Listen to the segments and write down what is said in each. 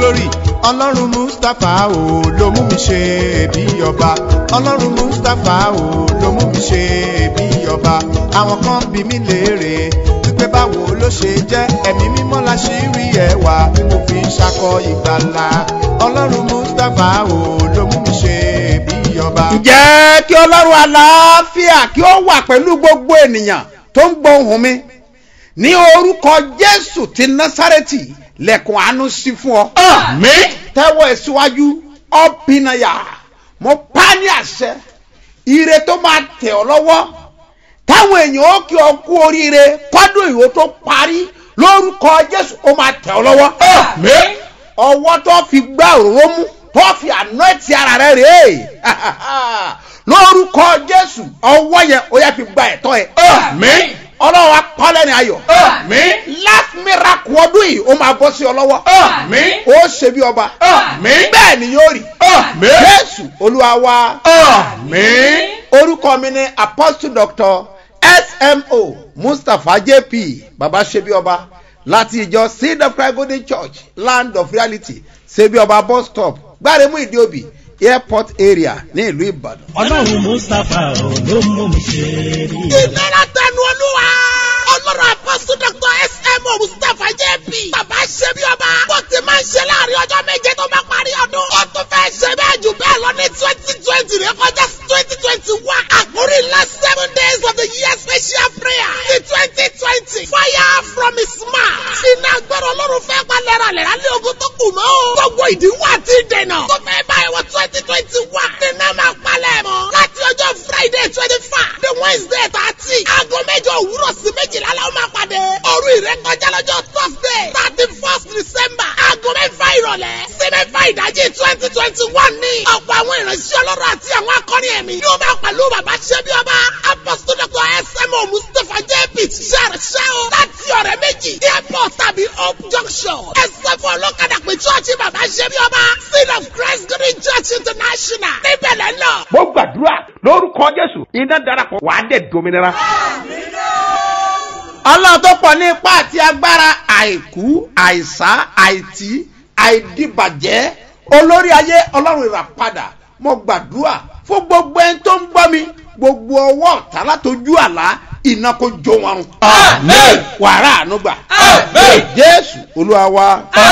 glory ọlọ́run mustapha o ló mú mi ṣe bí ọba ọlọ́run mustapha o ló mú mi ṣe bí ọba àwọn kan bí mi léèrè wípé báwo ló ṣe jẹ́ ẹ̀mí mímọ́ la ṣì rí ẹwà tí mo fi ń ṣakọ ìgbàlà ọlọ́run mustapha o ló mú mi ṣe bí ọba. ǹjẹ́ kí ọlọ́run àlàáfíà kí ó wà pẹ̀lú gbogbo ènìyàn tó ń gbọ́ ohùn mi ní orúkọ jésù ti násárẹ́tì lẹ́kùn àánú sí fún ọ. Àmín. tẹ́wọ́ ẹ̀ síwájú ọ̀pìnàyà mo pa ní àṣẹ ire tó máa tẹ̀ ọ́ lọ́wọ́ táwọn èèyàn ó kí ọ kú oríire kọ́dún ìwò tó parí lórúkọ jésù ó máa tẹ̀ ọ́ lọ́wọ́. Àmín. ọwọ́ tó fi gbá òróró mú tó fi àná ẹ̀tì ara rẹ̀ rèé lórúkọ jésù ọwọ́ yẹn ó yẹ fi gba ẹ̀tọ́ ẹ̀. Àmín. ọlọ́run apọ́lẹ́ ní ayọ̀. Àmín. last miracle ọdún yìí ó máa bọ́ sí ọ lọ́wọ́. Àmín. ó ṣe bí ọba. Àmín. bẹ́ẹ̀ ni yóò rí. Àmín. jésù olúwa wa. Àmín. orúkọ mi ni apostle doctor smo mustapha jp baba ṣebí ọba láti ìjọ seed of christ golden church land of reality ṣebí ọba bus stop gbáremú ìdíòbí airport area ní ìlú ìbàdàn. ọlọ́run mustapha ò ló mú mi ṣe rí i. ìlera tẹnu olúwa. ọlọ́run àpọ́sù dr smo mustapha jp. bàbá ṣe bí ọba. bó ti máa ń ṣe láàrin ọjọ́ méje tó bá parí ọdún. ó tún fẹ́ ṣe bẹ́ẹ̀ jù bẹ́ẹ̀ lọ ní twenty twenty rẹ kọjá twenty twenty one. àkórí ńlá seven days of the year special prayer. ní twenty twenty. fire from his mouth. iná agbára ọlọ́run fẹ́ pa lẹ́ralẹ́ra lé ogun tó kù mọ́. gbogbo ìdíwọ́ àti ìdènà. tó fẹ́ báyìí wọ twenty twenty one. nínú máa palẹ̀ mọ́. láti ọjọ́ friday twenty five. the wednesday thirty. aago mẹ́jọ òwúrọ̀ sí méjìlá la ó máa pàdé. òru ìrékọjá lọ́jọ́ thursday thirty first december. aago mẹ́fà ìrọ̀lẹ́. sí mẹ́fà ìdájí twenty twenty one ní. ọ̀pọ̀ àwọn ìránṣẹ́ ọlọ́run àti àwọn akọni ẹ̀mí. yóò máa pẹ̀lú bàbá ṣẹ́bí ọba. apostol dr smo mustapha jp ṣiṣẹ́ ṣẹ́ o. láti ọ̀rẹ́ méjì. airport tàbí hope junction. ẹsẹ̀ fún ọlọ́kadà pé chọ́ọ̀chì bàbá ṣẹ́bí ọba. seed of christ green church international. níbẹ̀ lẹ́ lọ. mo gbàdúrà lórúkọ jésù iná darapọ̀ wàá dẹ̀ dominira. ọlọ́run tó pọ̀ ní ipá àti agbára àìkú àìsá àìtí àìdìbàjẹ́ olórí ayé ọlọ́run ìràpadà mo gbàdúrà fún gbogbo ẹni tó ń gbọ́ mi gbogbo ọwọ́ ọ̀tá látọjú àlá iná kó jó wọn run. Àmín. wàrà ànúgbà. Àmín. jésù olúwa wa.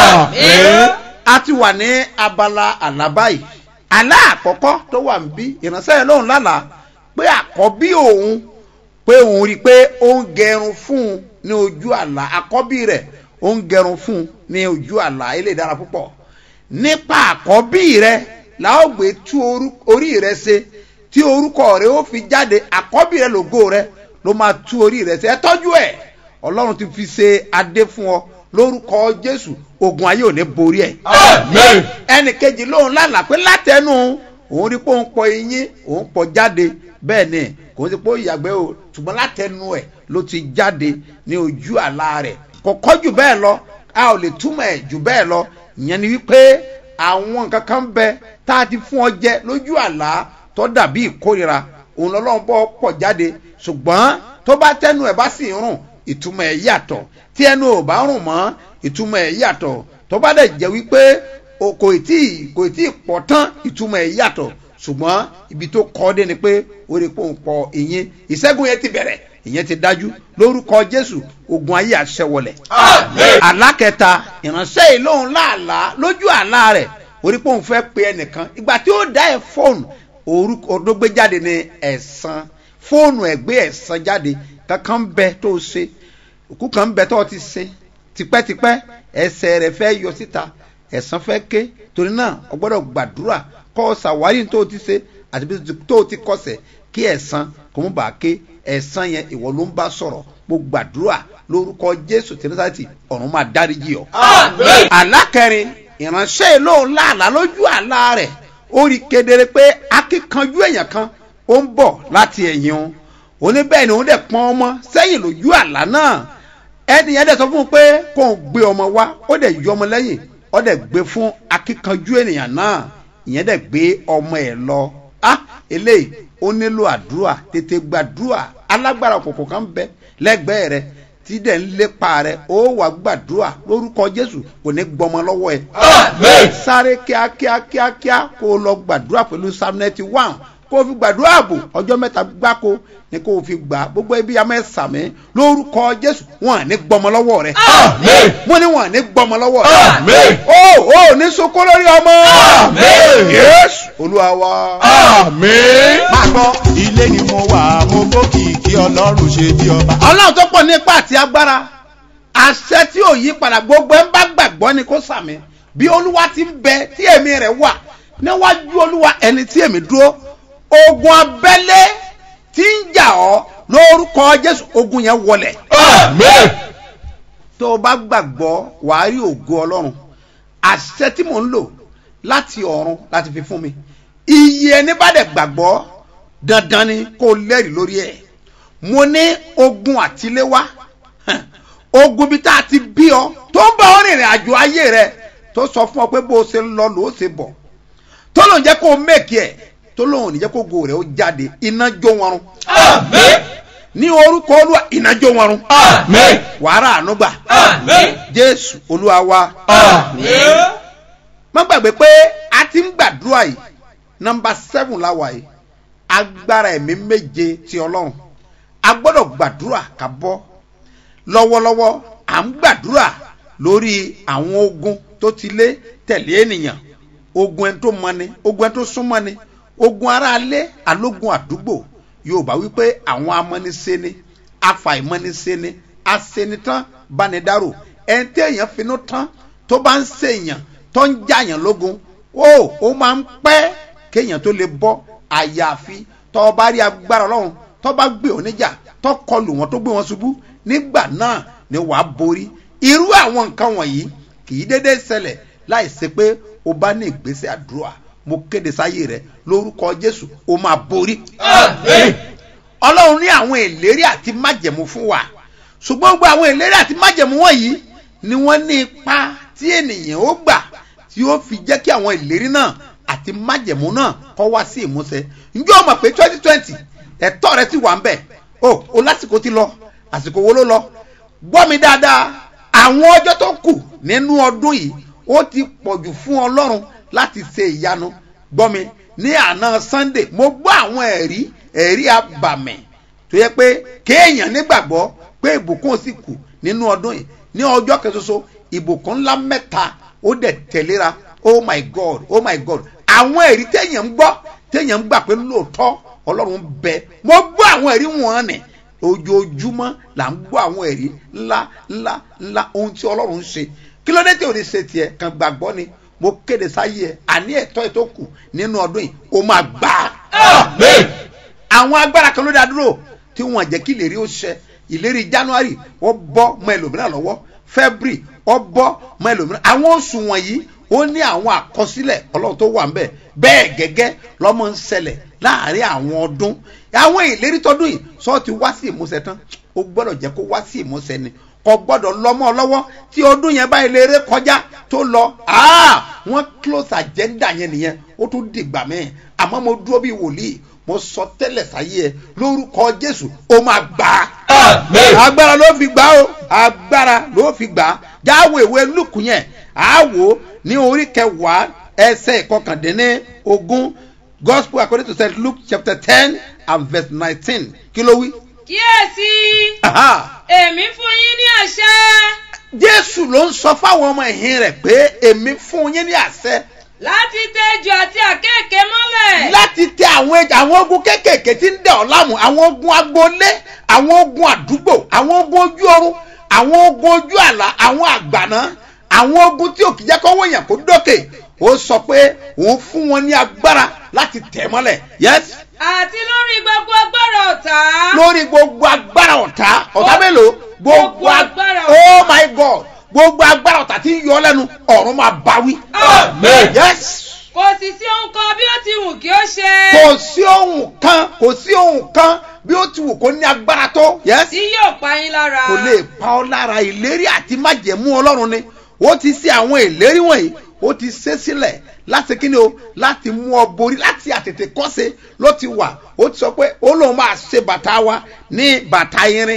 Àmín. a ti wà ní abala àlá báyìí àlá àkọ́kọ́ tó wà ń bí ìránṣẹ́ yẹn lóhùn lálàá pé àkọ́bí òun pé òun rí i pé ó ń gẹrun fún un ní ojú àlá àkọ́bí rẹ̀ ó ń gẹrun fún un ní ojú àlá ilé ìdára púpọ̀ nípa àkọ́bí rẹ̀ la ó gbé tú orú- orí rẹ̀ ṣe tí orúkọ rẹ̀ ó fi jáde àkọ́bí rẹ̀ lògo rẹ̀ ló máa tú orí rẹ̀ ṣe ẹ tọ́jú ẹ̀ ọlọ́run ti fi ṣe adé fún ọ lórúkọ jésù ogun ayé ò ní borí ẹ̀ Àmín. ẹnì kejì lóun lálàá pé látẹnu òun rí pé òun pọ eyín òun pọ jáde bẹ́ẹ̀ ni kò sí pé ó yàgbẹ́ o ṣùgbọ́n látẹnu ẹ̀ ló ti jáde ní ojú àlá rẹ̀ kò kọ́ jù bẹ́ẹ̀ lọ a ò lè túmọ̀ ẹ̀ jù bẹ́ẹ̀ lọ ìyẹn ni wípé àwọn nǹkan kan bẹ tá a ti fún ọ jẹ lójú àlá tó dàbí ìkórira òun lọ́lọ́run bọ́ pọ̀ jáde ṣùgbọ́n tó bá tẹnu ẹ̀ bá sì ń rùn ìtumọ̀ ẹ̀ yàtọ̀ tí ẹnu ò bá rùn mọ́ ìtumọ̀ ẹ̀ yàtọ̀ tó bá dẹ̀ jẹ́ wípé o kò tí ì kò tí ì pọ̀ tán ìtumọ̀ ẹ̀ yàtọ̀ ṣùgbọ́n ibi tó kọ́ dé ni pé ó rí pé òun pọ̀ ìyẹn ìṣẹ́gun yẹn ti bẹ̀rẹ̀ ìyẹn ti dájú lórúkọ jésù ogun ayé àṣẹwọlẹ̀. Àmín. alákẹta ìránṣẹ́ yìí lóun láàlá lójú àlá rẹ̀ ó rí pé òun fẹ́ pe ẹnìkan ìgbà tí ó dá ẹ fóònù orúkọ tó gbé jáde ní ẹ̀sán fóònù ẹ̀ gbé ẹ̀sán jáde kankan ń bẹ tó o ṣe òkú kan ń bẹ tó o ti ṣe tipẹ́tipẹ́ ẹsẹ̀ rẹ̀ fẹ́ yọ síta ẹ̀sán fẹ́ ké torí náà o gbọ́dọ̀ gbàdúrà kọ́ ọ ṣàwárí tó o ti ṣe àti bí tó o ti kọsẹ̀ kí ẹ̀sán kò mú bàá ké ẹ̀sán yẹn ìwọ ló ń bá sọ̀rọ̀ mo gbàdúrà lórúkọ jésù tẹnifásitì ọ̀run máa dáríjì ọ. Àmín. alákẹrin ìránṣẹ́ ìlóhùn láàlá lójú àlá rẹ̀ ó rí kedere pé akíkanjú èèyàn kan ó ń bọ̀ láti ẹ̀yìn òun òní bẹ́ẹ̀ ni òun dẹ̀ pọ́n ọmọ sẹ́yìn lójú àlá náà ẹni yẹn dẹ̀ sọ fún un pé kó o gbé ọmọ wá ó dẹ̀ yọ ọmọ lẹ́yìn ó dẹ̀ gbé fún akíkanjú ènìyàn náà ìyẹn dẹ̀ gbé ọmọ ẹ̀ lọ á eléyìí ó nílò àdúrà tètè gbàdúrà alágbára òkùnkùn kan bẹ lẹ́gbẹ̀ẹ́ rẹ tí tí dẹ̀ ń lépa rẹ ó wà gbàdúrà lórúkọ jésù kò ní gbọmọ lọ́wọ́ ẹ. Amen. sáré kíákíá kíákíá kó o lọ gbàdúrà pẹ̀lú psalm ninety one kó o fi gbàdúrà ààbò ọjọ́ mẹ́ta gbáko ni kó o fi gbà gbogbo ibi ya mẹ́sàmí lórúkọ jésù wọn à ní gbọmọ lọ́wọ́ rẹ. Amen. mo ní wọn à ní gbọmọ lọ́wọ́ rẹ. Amen. ó ó ní sunkún lórí ọmọ. Amen. yéésù olúwa wa. Amen. máa gbọ́ ilé ni mo wà mo gbókìkí ọlọ́run ṣe bí ọba. ọlọ́run tó pọ̀ ní ipá àti agbára àṣẹ tí ò yí padà gbogbo ẹ̀ ń bá gbàgbọ́ ni kó sàmì bí olúwa ti ń bẹ tí èmi rẹ̀ wà níwájú olúwa ẹni tí èmi dúró ogun abẹ́lé tí ń jà ọ́ lórúkọ jésù ogun yẹn wọlẹ̀ Amen. tó o bá gbàgbọ́ wàá rí ògo ọlọ́run àṣẹ tí mò ń lò láti ọ̀run láti fi fún mi iye ẹni bá dẹ̀ gbàgbọ́ dandan ni kó o lẹ́rìí lórí ẹ̀ mo ní ogun àtiléwá hàn, ogun bí tá a ti bí ọ tó ń bá ọ rìnrìn àjò ayé rẹ tó sọ fún ọ pé bó o ṣe ń lọ ló o ṣe bọ̀ tó lòun jẹ́ kó o mẹ́kì ẹ̀ tó lòun ò ní jẹ́ kó go rẹ̀ ó jáde iná jó wọn run Amen. ní orúkọ olúwa iná jó wọn run Amen. wàrà ànúgbà Amen. jésù olúwa wa Amen. má gbàgbé pé a ti ń gbàdúrà yìí nọmba seven la wà yìí agbára ẹ̀mí méje ti ọlọ́run a gbọ́dọ̀ gbàdúrà ká bọ́ lọ́wọ́lọ́wọ́ à ń gbàdúrà lórí àwọn ogun tó ti lé tẹ̀lé ènìyàn ogun ẹni tó mọni ogun ẹni tó súnmọ́ni ogun aráalé alógun àdúgbò yorùbá wípé àwọn amọ́nisẹ́ni afàìmọ́nisẹ́ni asenitán banidáró ẹni tí èèyàn finú tán tó bá ń ṣèèyàn tó ń jàyàn lógun ó ó máa ń pẹ́ kéèyàn tó lè bọ́ àyàfi tó o bá rí agbára ọlọ́run tó bá gbé wọn níjà tó kọlù wọn tó gbé wọn ṣubú nígbà náà ni wàá borí irú àwọn nǹkan wọ̀nyí kì í dédé ṣẹlẹ̀ láì ṣe pé o bá ní ìgbésẹ̀ àdúrà mo kéde sáyé rẹ lórúkọ jésù o máa borí Amen. ọlọ́run ní àwọn ìlérí àti májẹ̀mú fún wa ṣùgbọ́n gbogbo àwọn ìlérí àti májẹ̀mú wọ̀nyí ni wọ́n ní ipa tí ènìyàn ó gbà tí ó fi jẹ́ kí àwọn ìlérí náà àti májẹ̀mú náà kọ́ wá sí ìmúṣẹ ǹjẹ́ o mọ̀ pé twenty twenty ẹ̀tọ́ rẹ ti wà ń bẹ̀ o o lásìkò ti lọ àsìkò wo ló lọ gbọ́ mi dáadáa àwọn ọjọ́ tó kù nínú ọdún yìí ó ti pọ̀jù fún ọlọ́run láti ṣe ìyanu gbọ́ mi ní àná sunday mo gbọ́ àwọn ẹ̀rí ẹ̀rí abàmì tó yẹ pé kéèyàn nígbàgbọ́ pé ìbùkún sì kù nínú ọdún yìí ní ọjọ́ kẹsoso ìbùkún ńlá mẹ́ta ó dẹ̀ tẹ̀léra oh my god oh my god àwọn ẹ̀rí téèyàn ń gbọ́ téèyàn ń gbà pé lóòótọ́ ọlọ́run ń bẹ mo gbọ́ àwọn ẹ̀rí wọn nì ojoojúmọ́ là ń gbọ́ àwọn ẹ̀rí ńlá ńlá ńlá ohun tí ọlọ́run ń ṣe kí ló dé tí ò ní ṣe tiẹ̀ kàn gbàgbọ́ ni mo kéde sáyé ẹ àní ẹ̀tọ́ ẹ̀ tó kù nínú ọdún yìí ó máa gbà á Amen. àwọn agbára kan ló dá dúró tí wọn jẹ́ kí ìlérí ó ṣẹ ìlérí january ó bọ́ mọ́ ẹlòmíràn lọ́wọ́ february ó bọ́ mọ́ ẹlòmíràn àwọn oṣù wọ̀nyí ó ní àwọn àkọsílẹ̀ ọlọ́run tó wà ńbẹ̀ bẹ́ẹ̀ gẹ́gẹ́ lọ́mọ ń ṣẹlẹ̀ láàrin àwọn ọdún àwọn ìlérí tọdún yìí sọ ti wá sí ìmúṣẹ tán ó gbọ́dọ̀ jẹ́ kó wá sí ìmúṣẹ ni kò gbọ́dọ̀ lọ́mọ lọ́wọ́ tí ọdún yẹn báyìí lè ré kọjá tó lọ ah, wọ́n close agenda yẹn nìyẹn ó tún dìgbà mẹ́ẹ̀ àmọ́ mo dúró bí wòlíì mo sọ tẹ́lẹ̀ sáyé ẹ lórúkọ jésù ó máa gbà á Amen. agbára ló fi gbà ó agbára ló fi gbà á jáwé ìwé lùkù yẹn àwò ní orí kẹwàá ẹsẹ̀ ìkọkàndínní ogún gospel according to st luke chapter ten and verse nineteen kí ló wí. kíyèsí Aha. èmi fún yín ní àṣẹ jésù ló ń sọ fáwọn ọmọ ẹ̀yìn rẹ̀ pé èmi fún yín ní àṣẹ láti tẹ́jú àti àkéèké mọ́lẹ̀ láti tẹ àwọn ẹja àwọn ogun kéékèèké tí ń dẹ̀ ọ́ láàmú àwọn ogun agboolé àwọn ogun àdúgbò àwọn ogun ojú ọrùn àwọn ogun ojú àlá àwọn àgbàná àwọn ogun tí òkè jẹ́ kọ́wọ́ èèyàn kó dókè ó sọ pé òun fún wọn ní agbára láti tẹ̀ mọ́lẹ̀ yes àti lórí gbogbo agbára ọ̀tá lórí gbogbo agbára ọ̀tá ọ̀tá mélòó gbogbo Gbogbo agbára agbára ọ̀tá. oh my god gbogbo agbára ọ̀tá tí ń yọ ọ́ lẹ́nu ọ̀run máa báwí Amen. yes kò sì sí ohun kan bí ó ti wù kí ó ṣe kò sí ohun kan kò sí ohun kan bí ó ti wù kó ní agbára tó. yes tí yóò pa yín lára kò lè pa ọ́ lára ìlérí àti májẹ̀mú ọlọ́run ni ó ti ṣe àwọn ìlérí wọ̀nyí ó ti ṣe sílẹ̀ láti kíni o láti mú ọ borí láti àtètè kọ́ṣe ló ti wà ó ti sọ pé ó lóun máa ṣe bàtà wa ní bàtà irin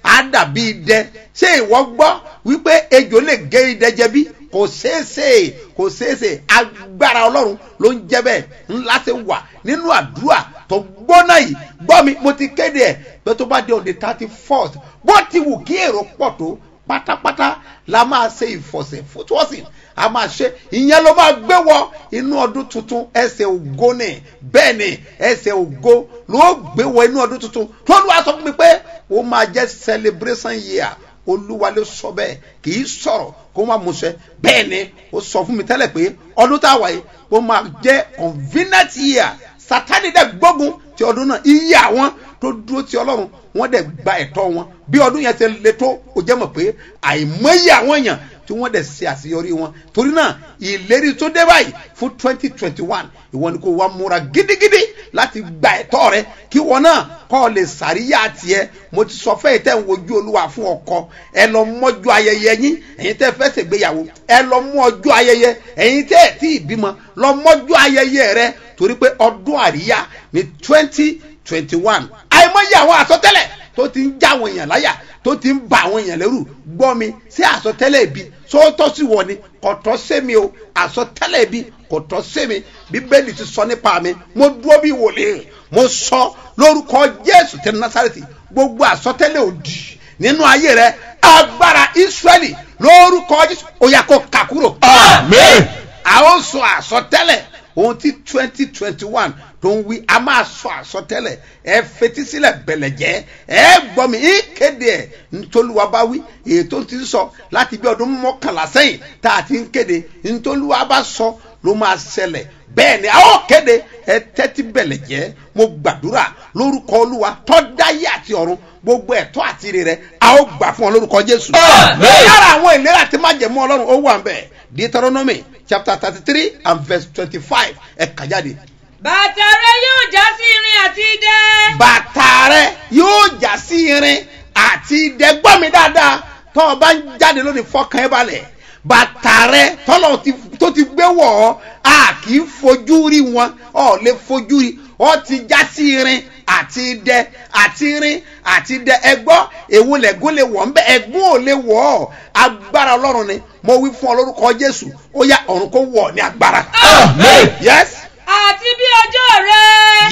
á dàbí idẹ ṣé ìwọ gbọ́ wípé ejò lè gé idẹ jẹ bí kò ṣeéṣe kò ṣeéṣe agbára ọlọ́run ló ń jẹ́ bẹ́ẹ̀ ńlá ṣe wà nínú àdúrà tó gbóná yìí gbọ́ mi mo ti kéde ẹ̀ pé tó bá dé on the thirty fourth bó ti wù kí èrò pọ̀ tó pátápátá la máa ṣe ìfọ̀sẹ̀ fútúwọ́sìn a máa ṣe ìyẹn ló máa gbé wọ inú ọdún tuntun ẹsẹ̀ ògo ni bẹ́ẹ̀ ni ẹsẹ̀ ògo ló gbé wọ inú ọdún tuntun tó lù wá sọ fún mi pé ó máa jẹ́ celebration year olúwa ló sọ bẹ́ẹ̀ kì í sọ̀rọ̀ kó má musẹ bẹ́ẹ̀ ni ó sọ fún mi tẹ́lẹ̀ pé ọdún tá a wà yìí ó máa jẹ́ convenient year sátani dẹ̀ gbógun ti ọdún náà iye àwọn tó dúró ti ọlọ́run wọ́n dẹ̀ gba ẹ̀tọ́ wọn bí ọdún yẹn ti le tó o jẹ́ mọ̀ pé àìmọye àwọn èèyàn tí wọ́n dẹ̀ ṣe àṣeyọrí wọn torí náà ìlérí tó dé báyìí fún twenty twenty one ìwọ ni kò wá múra gidigidi láti gba ẹ̀tọ́ rẹ kí wọn náà kọ́ ọ lè sàríyá tiẹ̀ mo ti sọ fẹ́ẹ̀ tẹ́ ń wojú olúwa fún ọkọ ẹ lọ mọ́jú ayẹyẹ yín ẹ̀yin tẹ́ fẹ́ ṣègbéyàwó ẹ lọ mú ọjọ́ ayẹyẹ ẹ̀yin tẹ́ ẹ̀ tí ì bímọ lọ mọ́jú ayẹyẹ rẹ torí pé ọdún àríyá ní twenty twenty one àìmọye àwọn àsọtẹ́lẹ̀ tó ti ń já àwọn èèyàn láyà tó ti ń ba àwọn èèyàn lẹ́rù gbọ́ mi sí àsọtẹ́lẹ̀ ibi sóòótọ́ sí wọ ni kò tọ́ sí mi o àsọtẹ́lẹ̀ ibi kò tọ́ sí mi bíbélì ti sọ nípa mi mo dúró bí wòlíì mo sọ lórúkọ jésù tẹ nasareti gbogbo àsọtẹ́lẹ̀ òdì nínú ayé rẹ agbára israẹli lórúkọ jésù ó yà kó kàkúrò. Amen. a ó sọ àsọtẹ́lẹ̀ ohun tí twenty twenty one tó ń wí a máa sọ àsọtẹ́lẹ̀ ẹ fetí sílẹ̀ bẹ̀lẹ̀jẹ́ ẹ gbọ́ mi í kéde ẹ̀ ntòlúwa bá wí èyí tó ti ń sọ láti bí ọdún mọ́kànlá sẹ́yìn tá a ti ń kéde ntòlúwa bá sọ ló máa ṣẹlẹ̀ bẹ́ẹ̀ ni a ó kéde ẹ tẹ́tí bẹ̀lẹ̀jẹ́ mo gbàdúrà lórúkọ olúwa tọ́dáyé àti ọ̀run gbogbo ẹ̀tọ́ àti ire rẹ a ó gbà fún ọ lórúkọ jésù. Amen. lára àwọn ìlera àti májẹ̀mú ọlọ́run ó wà ń bẹ̀ deuteronomy chapter thirty three and verse twenty-five ẹ kà jáde. bàtà rẹ yóò já sí irin àti idẹ. bàtà rẹ yóò já sí irin àti idẹ gbọ́ mi dáadáa tọ́ ọ bá ń jáde lónìí fọkàn ẹ balẹ̀ bàtà rẹ tọ́lọ̀ ti- tó ti gbé wọ̀ ọ́ a kì í fojú rí wọn ọ̀ lè fojú rí ọ ti já sí irin àti idẹ àti irin àti idẹ ẹgbọ́ èwo lẹ́gún lè wọ̀ ńbẹ ẹ̀gún ò lè wọ̀ ọ́ agbára ọlọ́run ni mo wí fún ọ lórúkọ jésù ó yá ọ̀run kó wọ̀ ọ́ ní agbára. Amen. yes àti bí ọjọ́ rẹ.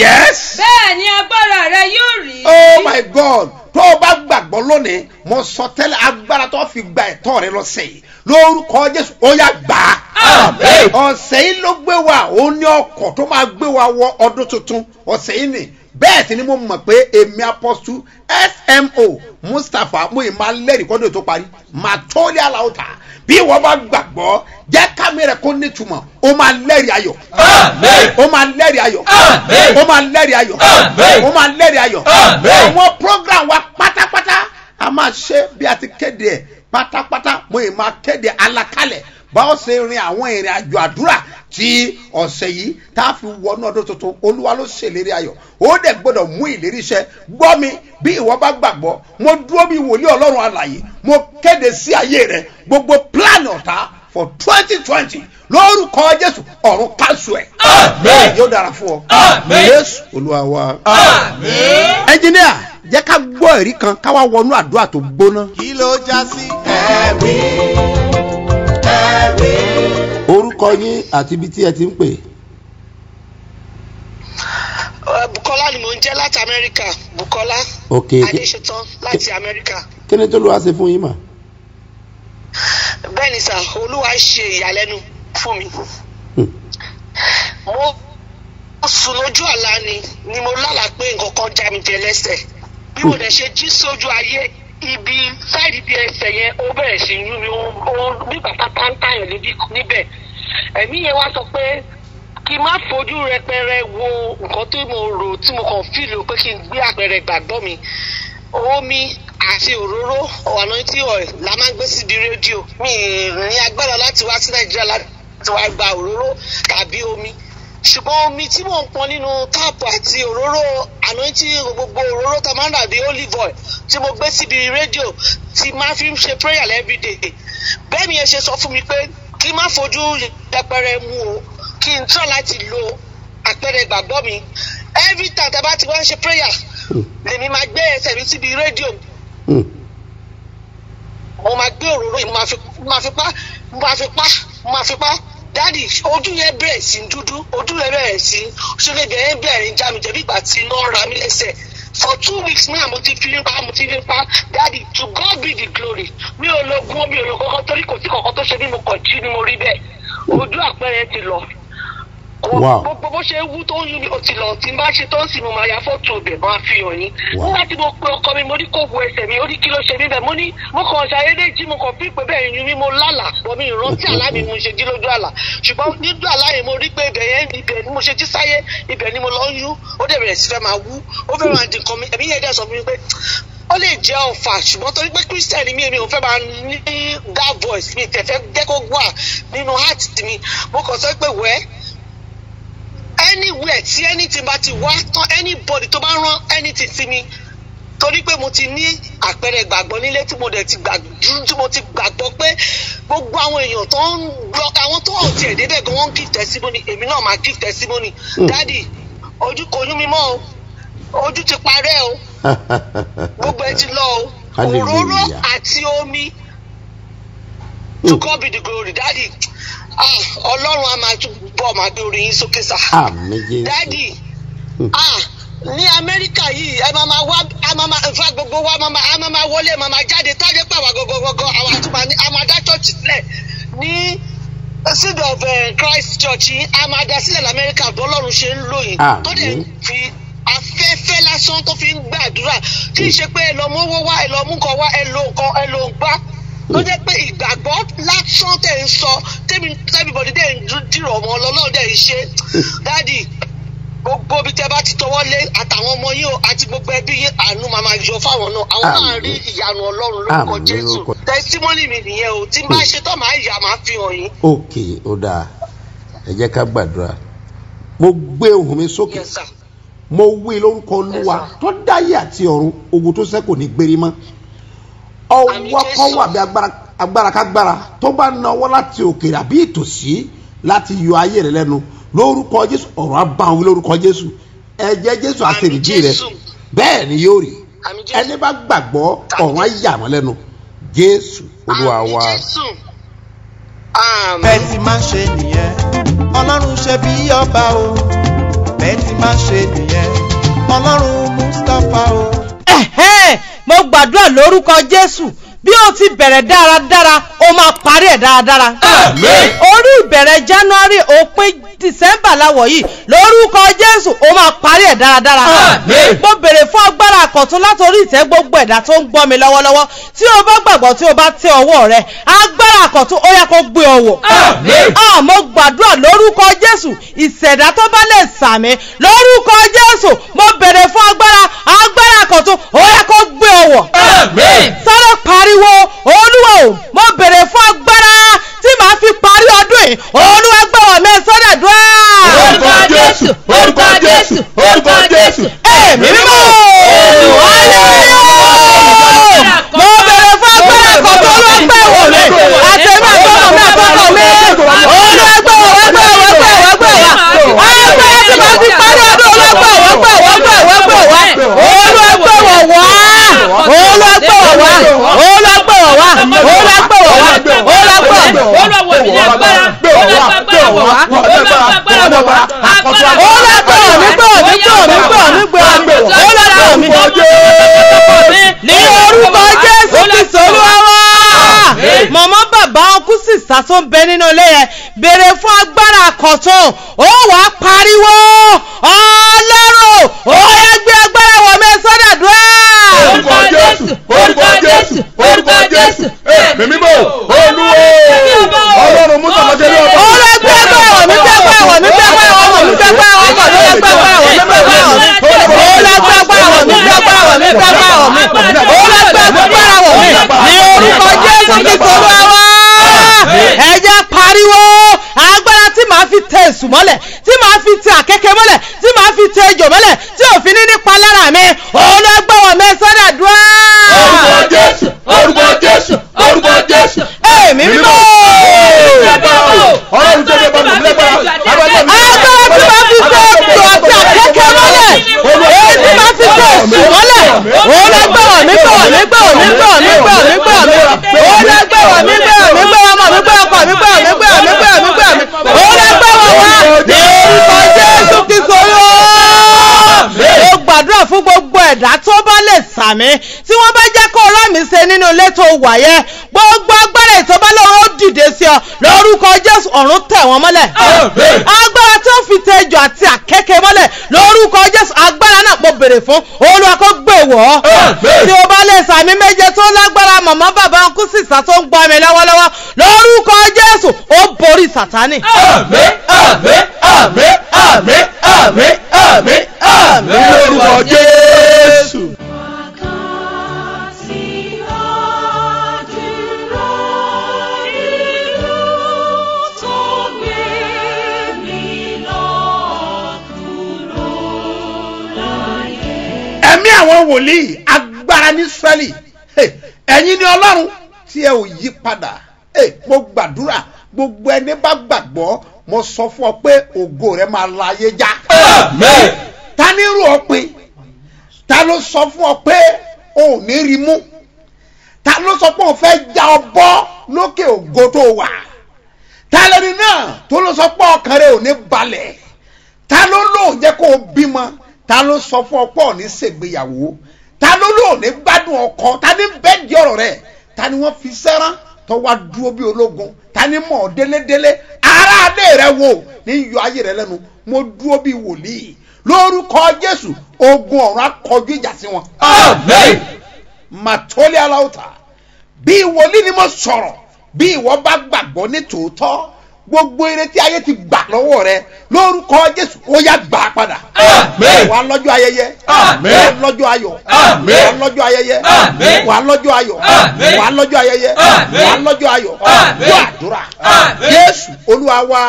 yes bẹ́ẹ̀ ni agbára rẹ yóò rí. oh my god tó o bá gbàgbọ́ lónìí mo sọ tẹ́lẹ̀ agbára tó fi gba ẹ̀tọ́ rẹ lọ́sẹ̀ yìí lórúkọ jésù ó yá gbà á. Amen. ọ̀sẹ̀ yìí ló gbé wa òun ní ọkọ̀ tó máa gbé wa wọ ọdún tuntun ọ̀sẹ̀ yìí nì bẹ́ẹ̀ sì ni mo mọ̀ pé èmi apọ́sù smo mustapha mo ì máa lẹ́rìí kọ́dún tó parí màá tó lé aláwọ̀ta bí wọ́n bá gbàgbọ́ jẹ́ kámi rẹ̀ kó nítumọ̀ ó máa lẹ́rìí ayọ̀ Amen. ó máa lẹ́rìí ayọ̀ Amen. ó máa lẹ́rìí ayọ̀ Amen. ó máa lẹ́rìí ayọ̀ Amen. àwọn program wa pátápátá a máa ṣe bí a ti kéde ẹ̀ pátápátá mo ì máa kéde alakalẹ̀ báwo ṣe rin àwọn ìrìn àjò àdúrà tí ọ̀sẹ̀ yìí tá a fi wọnú ọdún tuntun olúwa ló ṣèlérí ayọ̀ ó dẹ̀ gbọ́dọ̀ mú ìlérí iṣẹ́ gbọ́ mi bí ìwọ bá gbàgbọ́ mo dúró bí wòlíì ọlọ́run alàyè mo kéde sí ayé rẹ gbogbo plan ọ̀tá for twenty twenty lórúkọ jésù ọ̀run kásù ẹ̀ Amen. yóò dára fún ọ Amen. jésù olúwa wa. Amen. ẹnjìníà jẹ́ ká gbọ́ ẹ̀rí kan ká wá wọnú àdúrà tó gbóná. kí ló já sí ẹ̀rí ẹ̀rí. orúkọ yín àti ibi tí ẹ ti ń pè. Uh, Bukola ni mò ń jẹ́ láti Amẹ́ríkà Bukola ok Adéṣetán láti Amẹ́ríkà. kí ni tó ló wá ṣe fún yín mà. Bẹ́ẹ̀ ni sà, Olúwa ṣe ìyàlẹ́nu fún mi. Hmm. Mo sùn lójú àlá ni ni mo lálàá pé nǹkan kan já mi jẹ lẹ́sẹ̀. Bí mo dẹ̀ ṣe jí sójú ayé ibi sáìdì bí ẹsẹ̀ yẹn ó bẹ̀rẹ̀ sí yún mi ó ó bí bàtà táńtàyàn níbí níbẹ̀. Ẹ̀mí yẹn wá sọ pé kí n má fojú rẹpẹrẹ wo nǹkan tó mo rò tí mo kàn fíìlì pé kí n gbé àpẹẹrẹ ìgbàgbọ́ mi omi àti òróró ọ̀nà tí ọ̀ la máa ń gbé síbi rédíò mi ì ní agbára láti wá sí nàìjíríà láti wá gba òróró tàbí omi ṣùgbọ́n omi tí mò ń pọn nínú táàpù àti òróró àná tí gbogbo òróró tó máa ń dàbí olive oil tí mo gbé síbi rédíò tí máa fi ń ṣe prayer everyday bẹ́ẹ̀ mi yẹn ṣe sọ fún mi pé kí n má fojú yẹpẹrẹ mu o kí n tọ́ láti lo àpẹẹrẹ ìgbàgbọ́ mi every time tá a bá ti wá ń ṣe prayer lèmi máa gbé ẹsẹ̀ mi síbi rédíò mo máa gbé òróró yìí mo máa fi mo máa fi pa mo máa fi pa mo máa fi pa dáàdì ojú yẹn bẹ̀rẹ̀ sí dúdú ojú yẹn bẹ̀rẹ̀ sí ṣẹlẹ̀ bẹ̀rẹ̀ bẹ̀rẹ̀ ń já mi jẹ̀bi ìgbà tí iná ra mi lẹ́sẹ̀ for two weeks náà mo ti fi ń pa mo ti fi ń pa dáàdì to God be the glory mi ò lo gún mi ò lo kọ́kọ́ torí kò sí kọ́kọ́ tó ṣe bí mo kàn jí ni mo rí bẹ́ẹ̀ ojú àpẹẹrẹ ti lọ kò Wow. gbogbo bó ṣe wú tó ń yún mi ó ti lọ tí n bá ṣe tó ń sì mo máa ya fọ́tò ọbẹ̀ máa fi hàn yín. Wow. nígbà tí mo pe ọkọ mi mo ní kó wo ẹsẹ̀ mi ó ní kí ló ṣe mí bẹ́ẹ̀ mo ní mo kàn ṣàyédé jí mo kàn fi pé bẹ́ẹ̀ yún mi mo lálà bọ́ mi ìrántí àlá mi mo ṣe jí lójú àlá ṣùgbọ́n níjú àlá yẹn mo rí pé ibẹ̀ yẹn ibẹ̀ ni mo ṣe jí sáyé ibẹ̀ ni mo lọ ń yún ó dẹ̀ bẹ̀rẹ̀ sí fẹ́ máa wú ó fẹ́ máa dín kan mi ẹ̀mí yẹn dẹ̀ sọ fún mi pé ó lè jẹ́ ọ̀fà ṣùgbọ́n torí pé christian ni mí èmi ò fẹ́ máa ní that voice mi tẹ̀fẹ́ jẹ́ kó wà nínú heart mi mo kàn sọ pé wẹ́ẹ́ anywhere tí anything bá ti wá tán anybody tó bá rán anything sí mi torí pé mo ti ní àpẹẹrẹ ìgbàgbọ́ nílé tí mo dẹ̀ ti gbàdúró tí mo ti gbàgbọ́ pé gbogbo àwọn èèyàn tó ń lọ àwọn tó hàn tiẹ̀ débẹ̀ gan wọ́n ń give testimony èmi náà máa give testimony dádì ojú kò yún mi mọ́ o ojú ti parẹ́ o gbogbo ẹ ti lọ o Hallelujah. òróró àti omi to God be the glory dádì ah ọlọ́run á máa túbọ̀ máa gbé orí yín sókè sá àmì jésù dádì ah ní amẹ́ríkà yìí ẹ máa máa wá a máa máa nfa gbogbo wa máa máa a máa máa wọlé máa máa jáde tọ́jú pé àwa gọgọgọgọ àwọn àtúmọ̀ ní a máa dá church sílẹ̀ ní seed of eh, christ church yìí a máa dá sílẹ̀ lamẹ́ríkà bí ọlọ́run ṣe ń lò yìí Àmín. tó dẹ̀ fi afẹ́fẹ́ lásán tó fi ń gbàdúrà tí ì ṣe pé ẹ lọ mówó wá ẹ lọ mú kan wá ẹ lo nǹkan ẹ lo gbá tó jẹ́ pé ìgbàgbọ́ lásán tẹ̀ ń sọ tẹ́mi tẹ́mibọ̀dì dẹ̀ ń dìrọ̀ ọmọ ọlọ́run dẹ̀ ń ṣe dádì gbogbo bí tẹ bá ti tọwọ́ lé àtàwọn ọmọ yín o àti gbogbo ẹbí yín àánú máa máa yọ fáwọn náà àwọn náà Àmín. rí ìyanu ọlọ́run lórúkọ Àmín, jésù lórúkọ- tẹsítímọ́nì mi nìyẹn o tí n bá ṣe tán máa yà máa fi hàn yín. ok ó dáa ẹ jẹ́ ká gbàdúrà mo gbé ohùn mi sókè Yes, sir. mo wí lórúkọ olúwa tó dáyé àti ọ̀run ogun tó sẹ́kù ní gbérí mọ́ Àmín, ọwọ́ kan Jésù. wà bí agbára agbára kágbára tó bá nawọ́ láti òkèèrè àbí ìtòsí láti yọ ayé rẹ lẹ́nu lórúkọ jésù ọ̀rọ̀ abáwọn lórúkọ jésù ẹ̀jẹ̀ jésù Àmín, àtẹnìdí rẹ Jésù. bẹ́ẹ̀ ni yóò rí Àmín, Jésù. ẹni bá gbàgbọ́ ọ̀run á yà wọ́n lẹ́nu jésù olúwa Àmín, wa. Jésù. Àmín. bẹ́ẹ̀ ti máa ṣe nìyẹn ọlọ́run ṣe bí ọba o bẹ́ẹ̀ ti máa ṣe nìyẹn ọlọ́run mustapha o. Ẹ̀hẹ́n, mo gbàdúrà lórúkọ jésù bí o ti bẹ̀rẹ̀ dáradára o máa parí ẹ̀ dáradára. Àmín. orí ìbẹ̀rẹ̀ january òpin december láwọ̀ yìí lórúkọ jésù o máa parí ẹ̀ dáradára. Àmín. mo bèrè fún agbára àkọ̀tún látòrí ìtẹ́ gbogbo ẹ̀dá tó ń gbọ́ mi lọ́wọ́lọ́wọ́ tí o bá gbàgbọ́ tí o bá tẹ ọwọ́ rẹ agbára àkọ̀tún ó yẹ kó gbé ọ wọ̀. Àmín. Ah, mo gbàdúrà lórúkọ jésù ìṣẹ̀dá tó bá lè sàmì lórúkọ jésù mo bèrè fún agbára agbára àkọ̀tún ó yẹ kó gbé ọ wọ̀ Àmín. sáré pariwo olúwa o mo bèrè fún agbára tí màá fi parí ọdún yìí olúwa gbọ́ wọ̀ mí sọ́dọ̀ dùn Orúkọ Jésù, orúkọ Jésù, orúkọ Jésù. ẹ̀mí mímọ́ hallelujah mo bèrè fún agbára àkọ́tún olúwa gbọ́ wọ̀ mí àtẹ̀mí àtọ́kọ̀ mi àtọ́kọ̀ mi olúwa gbọ́ wọ̀ wọ́ gbọ́ wọ́ gbọ́ wọ́ gbọ́ wọ́ agbára tí màá fi parí ọdún olúwa gbọ́ wọ́ gbọ́ wọ́ gbọ́ wọ́ gbọ́ wọ́ olúwa gbọ́ wọ̀ wá olúwa gbọ́ wọ̀ wá olúwa gbọ́ wọ̀ wá olúwa gbọ́ wọ̀ wá olúwa gbọ́ wọ̀ wá. ní orúkọ jésù kristu olúwa wá. mọ̀mọ́ bàbá ọkú sísá tó ń bẹ nínú ilé yẹn béèrè fún agbára àkọ́tún ó wàá pariwo ọlọ́run ó yẹ gbé agbára wọ̀ mí sọ́dàdúrà. Orúkọ Jésù, orúkọ Jésù, orúkọ Jésù. Èmi mímọ́, Olúwo. Ọlọ́run mú tọmọdé ní ọba. ó lọ gbé agbára wọ̀ mí gbé agbára wọ̀ mí gbé agbára wọ̀ mí gbé agbára wọ̀ mí ló lọ gbé agbára wọ̀ mí gbé agbára wọ̀ mí ó lọ gbé agbára wọ̀ mí gbé agbára wọ̀ mí gbé agbára wọ̀ mí ó lọ gbé agbára wọ̀ mí ní orúkọ jésù kristu olúwa wá. ẹ jẹ́ pariwo agbára tí màá fi tẹ èṣù mọ́lẹ̀ tí màá fi tẹ àkẹ́kẹ́ mọ́lẹ̀ tí màá fi tẹ ejò mọ́lẹ̀ tí òfin ní nípa lára mi òun ló gbọ́ wọ̀ mí sọ́dà dúrà. Orúkọ Jésù, orúkọ Jésù, orúkọ Jésù. èmi mímọ́. Ọlọ́run tó dé bọ́ọ̀lù lẹ́gbàá. Agbára mi. agbára tí máa fi tẹ ètò àti àkẹ́kẹ́ mọ́lẹ̀ èyí tí máa fi tẹ èṣù mọ́lẹ̀ òun lọ gbọ́wọ̀ mí gbọ́wọ̀ mí gbọ́wọ̀ mí gbọ́wọ̀ mí gbọ́wọ̀ mí gbọ́wọ̀ mí òun lọ ẹ̀dá tó bá lè sàmí tí wọ́n bá jẹ́ kó rán mi ṣe nínú ilé tó wà yẹn gbogbo agbára ìtọ́ba lọ́wọ́ ó dìde sí ọ lórúkọ jésù ọ̀run tẹ̀ wọ́n mọ́lẹ̀ Àmín. agbára tó fi tẹjọ àti àkẹ́kẹ́ mọ́lẹ̀ lórúkọ jésù agbára náà mo bèrè fún olúwa kó gbé wọ́ Àmín. tí o bá lè sàmí méje tó lágbára màmá bàbá ọkú sísà tó ń gbọ́ mi lọ́wọ́lọ́wọ́ lórúkọ jésù ó borí sàtánì. Àmín, àmín, àmín, àmín, àmín, àmín, àmín lórúkọ Jésù. ẹ̀mí àwọn wòlíì agbára ní sẹ́lì ẹ̀yin ni ọlọ́run tí ẹ ò yí padà Hey, mo gbàdúrà gbogbo ẹni bá gbàgbọ́ mo sọ fún ọ pé ògo rẹ máa la ayé já Àmín. ta ní rú ọ pin ta ló sọ fún ọ pé o ò ní rí mú ta ló sọ pé o fẹ́ já ọ bọ́ lókè ògo tó wà ta lẹni náà tó ló sọ pé ọkàn rẹ ò ní balẹ̀ ta ló lò jẹ́ kó o bímọ ta ló sọ fún ọ pé ò ní ṣègbéyàwó ta ló lò ní gbádùn ọkọ ta ní bẹ́ẹ̀ di ọ̀rọ̀ rẹ ta ni wọ́n fi sẹ́rán tó wá dúró bí ológun ta ni mọ̀ ọ́ délédélé aráalé rẹ wò ní yọ ayé rẹ lẹ́nu mo dúró bí wòlíì lórúkọ jésù ogun ọ̀run akọjú ìjà sí wọn. Àmín. màtólì aláwùtà bí wòlíì ni mo sọ̀rọ̀ bí ìwọ bá gbàgbọ́ ní tòótọ́ gbogbo eré tí ayé ti gbà lọ́wọ́ rẹ lórúkọ jésù ó yá gbà á padà. Àmín. wà á lọ́jọ́ ayẹyẹ. Àmín. wà á lọ́jọ́ ayọ̀. Àmín. wà á lọ́jọ́ ayẹyẹ. Àmín. wà á lọ́jọ́ ayọ̀. Àmín. wà á lọ́jọ́ ayẹyẹ. Àmín. wà á lọ́jọ́ ayọ̀. Àmín. gbọ́ àdúrà. Àmín. jésù olúwa wa.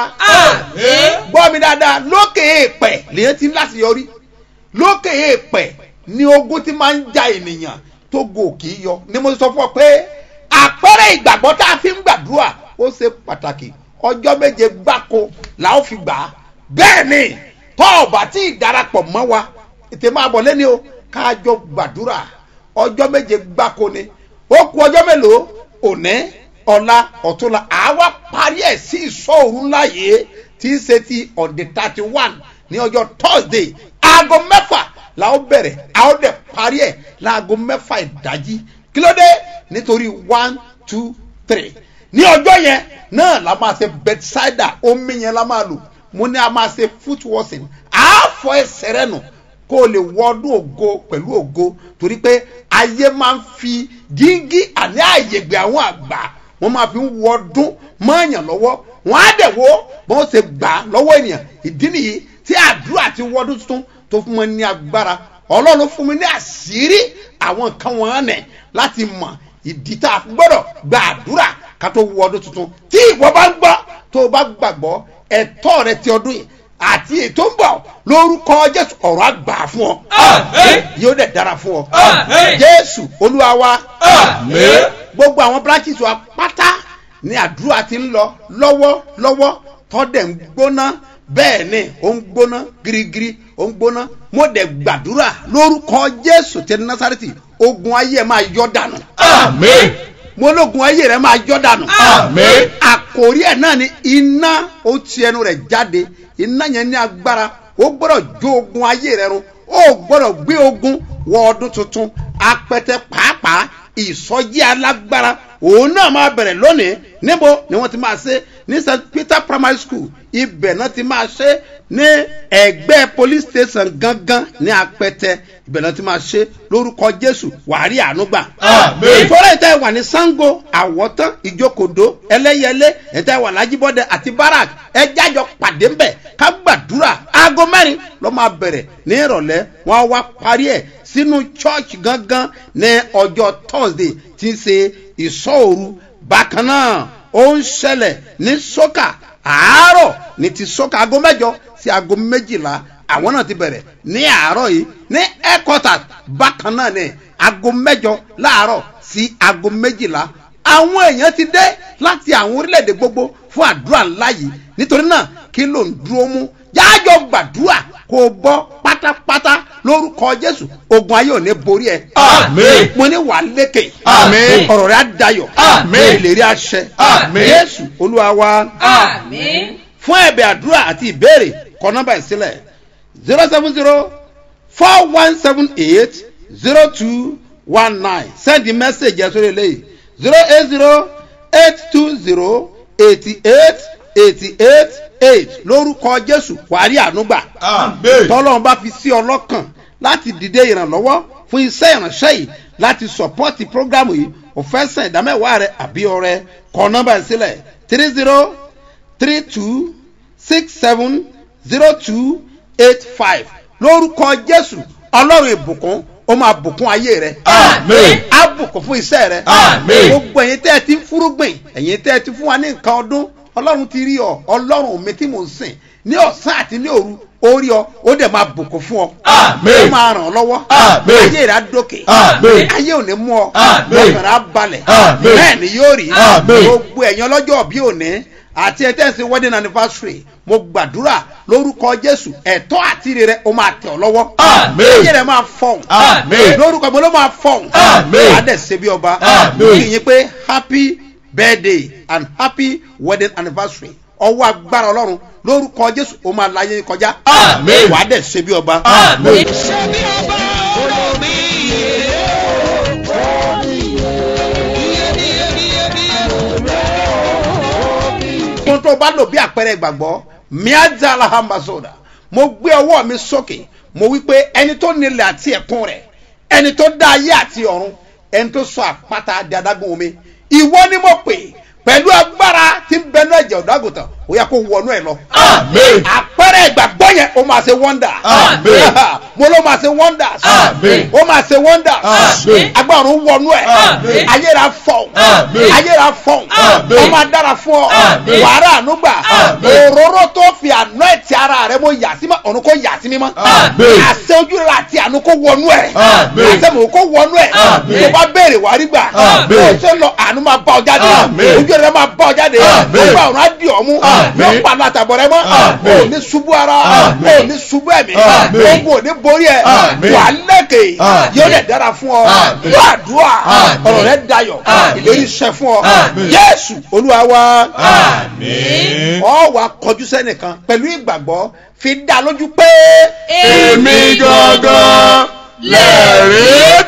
Àmín. gbọ́ mi dáadáa lókè èèpẹ̀ lèyẹn ti ń láti yọrí lókè èèpẹ̀ ni ogun ti máa ń ja ènìyàn tó go kì í yọ ni mo sọ fún ọ pé àpẹẹrẹ ìgbàgbọ́ tá a fi ń gbàdúrà ó ṣe pàtàkì ọjọ́ méje gbáko la ó fi gbà á bẹ́ẹ̀ ni tọ́ ọ̀bà tí ìdarapọ̀ mọ́ wa ètè máa bọ̀ lẹ́ni o káàjọ gbàdúrà ọjọ́ méje gbáko ni ó ku ọjọ́ mélòó òní ọ̀la ọ̀túnla àwa parí ẹ̀ sí ìṣọ́òru ńlá yìí tí í ṣe ti on the thirty one ní ọjọ́ thursday aago mẹ́fà la ó bẹ̀rẹ̀ a ó dẹ̀ parí ẹ̀ láago mẹ́fà ìdájí kí ló dé nítorí one two three ní ọjọ́ yẹn náà la máa ṣe bedside omi yẹn la máa lò mo ní a máa ṣe foot washing àáfọ ẹsẹ̀ rẹ nù kó o lè wọ ọdún ògo pẹ̀lú ògo torí pé ayé máa ń fi díngí àní àyègbè àwọn àgbà wọ́n máa fi ń wọ ọdún mọ́ọ̀yàn lọ́wọ́ wọ́n á dẹ̀ wo bọ́n ṣe gbà á lọ́wọ́ ènìyàn ìdí nìyí tí àdúrà ti wọ́dún tuntun tó fún mi ní agbára ọlọ́run fún mi ní àṣírí àwọn nǹkan wọn nẹ̀ láti mọ̀ ìdí tá a gbọ́dọ̀ gba àdúrà ká tó wọ ọdún tuntun tí ìwọ bá ń gbọ́ tó o bá gbàgbọ́ ẹ̀tọ́ rẹ ti ọdún yìí àti ètò ń bọ̀ lórúkọ jésù ọ̀rọ̀ àgbà fún ọ Àmín. yóò dẹ̀ dára fún ọ Àmín. jésù olúwa wa Àmín. gbogbo àwọn branches wa pátá ni àdúrà ti ń lọ lọ́wọ́lọ́wọ́ tọ́dẹ̀ ń gbóná bẹ́ẹ̀ ni ó ń gbóná girigiri ó ń gbóná mo dẹ̀ gbàdúrà lórúkọ jésù tẹ násàrẹ́tì ogun ayé ẹ̀ máa yọ dànù Àmín. mo lógun ayé rẹ̀ máa yọ dànù Àmín. àkòrí ẹ̀ náà ni iná ó ti ẹnu rẹ̀ jáde iná yẹn ní agbára ó gbọ́dọ̀ jó ogun ayé rẹ̀ run ó gbọ́dọ̀ gbé ogun wọ ọdún tuntun apẹtẹ pàápàá ìsọjí alágbára òun náà máa bẹ̀rẹ̀ lónìí níbo ni wọ́n ti máa ṣe ní st peter primary school ibẹ̀ náà ti máa ṣe ní ẹgbẹ́ police station gangan ní apẹtẹ ibẹ̀ náà ti máa ṣe lórúkọ jésù wàá rí àánú gbà Àmín. ìfọ́lẹ́ ìtẹ́ wà ní sango àwọ̀tán ìjókòdó ẹlẹ́yẹlé ìtẹ́ wà lájíbọ́dẹ àti barak ẹ jájọ pàdé ńbẹ̀ ká gbàdúrà aago mẹ́rin ló máa bẹ̀rẹ̀ ní ìrọ̀lẹ́ wọn á wá parí ẹ̀ sínú church gangan ní ọjọ́ thursday tí ń ṣe ìsọ̀òru bákan náà ó ń ṣẹlẹ̀ ní sọ́kà àárọ̀ ní ti sọ́kà aago mẹ́jọ sí aago méjìlá àwọn náà ti bẹ̀rẹ̀ ní àárọ̀ yìí ní headquarters bákan náà ní aago mẹ́jọ láàárọ̀ sí aago méjìlá àwọn èèyàn ti dé láti àwọn orílẹ̀-èdè gbogbo fún àdúrà ńlá yìí nítorí náà kí ló ń dúró mú jájọ gbàdúrà kó o bọ́ pátápátá lórúkọ jésù ogun ayé ò ní borí ẹ. Àmín. mo ní wàá lékè. Àmín. ọ̀rọ̀ rẹ̀ á dayọ̀. Àmín. ìlérí àṣẹ. Àmín. jésù olúwa wa Àmín. fún ẹ̀bẹ̀ àdúrà àti ìbéèrè kọ nọ́mbà ìsílẹ̀ zero seven zero four one seven eight zero two one nine send the message ẹ̀ sórí eléyìí zero eight zero eight two zero eighty eight eighty eight eight lórúkọ jésù wàá rí ànúgbà Amen. tọ́lọ́run bá fi sí ọlọ́kàn láti dìde ìrànlọ́wọ́ fún iṣẹ́ ìránṣẹ́ yìí láti sọ̀pọ́tì prógrámù yìí ò fẹ́ sàn ìdámẹ́wàá rẹ àbí ọrẹ kọ nọ́mbà yìí sílẹ̀ three zero three two six seven zero two eight five lórúkọ jésù ọlọ́run ìbùkún ó máa bùkún ayé rẹ Amen. á bùkún fún iṣẹ́ rẹ Amen. gbogbo ẹ̀yin tẹ́ ẹ ti ń fúrúgbìn ẹ̀yin tẹ́ ẹ ti fún wa ní nǹkan ọdún ọlọ́run ti rí ọ ọlọ́run mi tí mò ń sìn ní ọ̀sán àti ní òru ó rí ọ ó dẹ̀ máa bùkún fún ọ Amen. ó máa ràn ọ́ lọ́wọ́ Amen. ayé rẹ̀ á dókè Amen. ayé ò ní mú ọ Amen. ọkàn rẹ̀ á balẹ̀ Amen. bẹ́ẹ̀ ni yóò rí Amen. gbogbo ẹ̀yin ọlọ́jọ́ bí òní àti ẹ̀ tẹ́sí wedding anniversary mo gbàdúrà lórúkọ jésù ẹ̀tọ́ àti ire rẹ̀ ó máa tẹ̀ ọ́ lọ́wọ́ Amen. ayé rẹ̀ máa fọ̀hún Amen. lórúkọ mo ló máa fọ̀hún Amen. wàá dẹ̀ ṣe bí ọba Amen. mo kì í yín pé happy birthday and happy wedding anniversary ọwọ́ agbára ọlọ́run lórúkọ jésù ó máa láyé yín kọjá Amen. wàá dẹ̀ ṣe bí ọba Amen. ohun tó bá lò bí àpẹẹrẹ ìgbàgbọ́ miaja alahamasoda mo gbé ọwọ́ mi sókè mo wí pé ẹni tó nílẹ̀ àti ẹ̀kún rẹ̀ ẹni tó dá ayé àti ọ̀run ẹni tó sọ àpáta di adágún omi ìwọ ni mo pè pẹ̀lú agbára tí ń bẹnu ẹ̀jẹ̀ ọ̀dọ́gùtàn ó yẹ kó wọnú ẹ̀ lọ. Amen. àpẹẹrẹ ìgbàgbọ́ yẹn ó máa ṣe wọ́ndà. Amen. mo ló máa ṣe wọ́ndà. Amen. ó máa ṣe wọ́ndà. Amen. agbára ń wọnú ẹ̀. Amen. ayéra fọ̀n. Amen. ayéra fọ̀n. Amen. ó máa dára fún ọ. Amen. wàrà ànúgbà. Amen. òróró tó fi àná ẹ̀ ti ara rẹ mo yà sí mọ́ ọ̀run kó yà sí mímọ́. Amen. àṣẹ ojú rẹ àti àánú kó wọnú ẹ̀. Amen. àṣẹ mò ń kó wọnú ẹ̀. Amen. tó bá béèrè wàá rí gbà. Amen. bó o ṣe lọ àánú máa bá ọ jáde. Amen. ojú rẹ máa bá ọ jáde. Amen. ó bá ọ̀run á dì ọ́ mú. Amen. yóò pa àtàbọ̀ rẹ mọ́. Amen. o ní ṣubú ara. Amen. o ní ṣubú ẹ̀mí. Amen. ogun ò ní borí ẹ̀. Amen. wà á lẹ́kẹ̀. Amen. yóò dẹ̀ dára fún ọ. Amen. yóò àdúrà. Amen. ọ̀rọ̀ rẹ dayọ̀. Amen. ìlérí iṣẹ́ fún ọ. Amen. Jésù Olúwa wa. Àmín. ọ wà kọjú sẹ́nìkan pẹ̀lú ìgbàgbọ́ fi dá lójú pé. Èmi gangan lẹ̀rí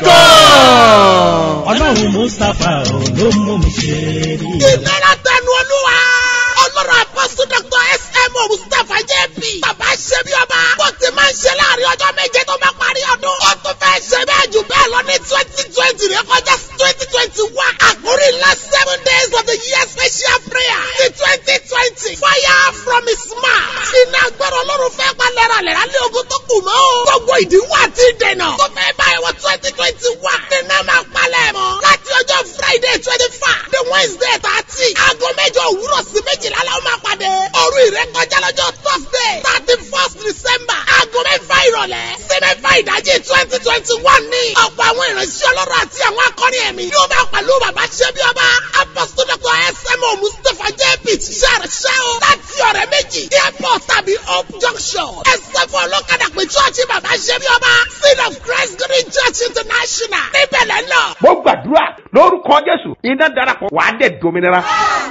kan. ọlọ́run mustapha ò ló mú mi ṣe rí i. ìnira tẹnu olúwa. ọlọ́run àpọ́sù dr sm mustapha jp. bàbá ṣe bí ọba. bó ti máa ń ṣe láàrin ọjọ́ méje tó bá parí ọdún. ó tún fẹ́ ṣe bẹ́ẹ̀ jù bẹ́ẹ̀ lọ ní twenty twenty rẹ kọjá twenty twenty one. àkórí ńlá seven days of the year special prayer. ní twenty twenty. fire from his mouth. iná agbára ọlọ́run fẹ́ pa lẹ́ralẹ́ra lé ogun tó kù mọ́. gbogbo ìdíwọ́ àti ìdènà. tó fẹ́ báyìí wọ twenty twenty one. nínú máa palẹ̀ mọ́. láti ọjọ́ friday twenty five. the wednesday thirty. aago mẹ́jọ òwúrọ̀ sí méjìlá la ó máa pàdé. òru ìrékọjá lọ́jọ́ thursday thirty first december. aago mẹ́fà ìrọ̀lẹ́. sí mẹ́fà ìdájí twenty twenty one ní. ọ̀pọ̀ àwọn ìránṣẹ́ ọlọ́run àti àwọn akọrin ẹ̀mí. yóò máa pẹ̀lú bàbá ṣẹ́bí ọba. apostol dr smo mustapha jp ṣiṣẹ́ ṣẹ́ o. láti ọ̀rẹ́ méjì. airport tàbí hope junction. ẹsẹ̀ fún ọlọ́kadà pé chọ́ọ̀chì bàbá ṣẹ́bí ọba. seed of christ green church international. níbẹ̀ lẹ́ lọ. mo gbàdúrà lórúkọ jésù iná darapọ̀ wàá dẹ̀ dominira